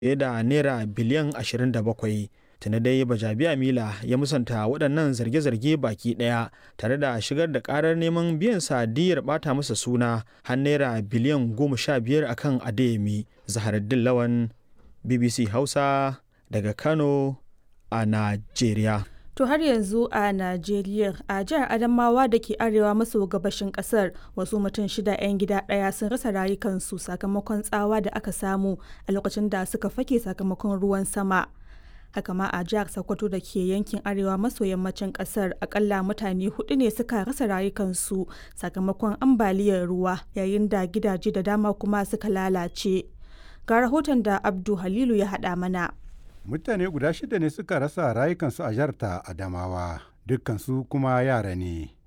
fiye da naira biliyan 27 tuni dai bajabiya mila ya musanta waɗannan zarge-zarge baki ɗaya tare da shigar da ƙarar neman biyan sadiyar ɓata masa suna har naira biliyan 15 akan adeyemi zaharaddin lawan bbc hausa daga kano a najeriya To har yanzu a Najeriya a jihar Adamawa da ke arewa maso gabashin kasar wasu mutum shida 'yan gida ɗaya sun rasa rayukansu sakamakon tsawa da aka samu a lokacin da suka fake sakamakon ruwan sama. Haka ma a jihar Sokoto da ke yankin arewa maso yammacin kasar akalla mutane hudu ne suka rasa rayukansu sakamakon ambaliyar ruwa yayin da gidaje da dama kuma suka lalace. Ga rahoton da Abdu Halilu ya haɗa mana. mutane guda shida ne suka rasa rayukansu a jihar ta adamawa dukkansu kuma yara ne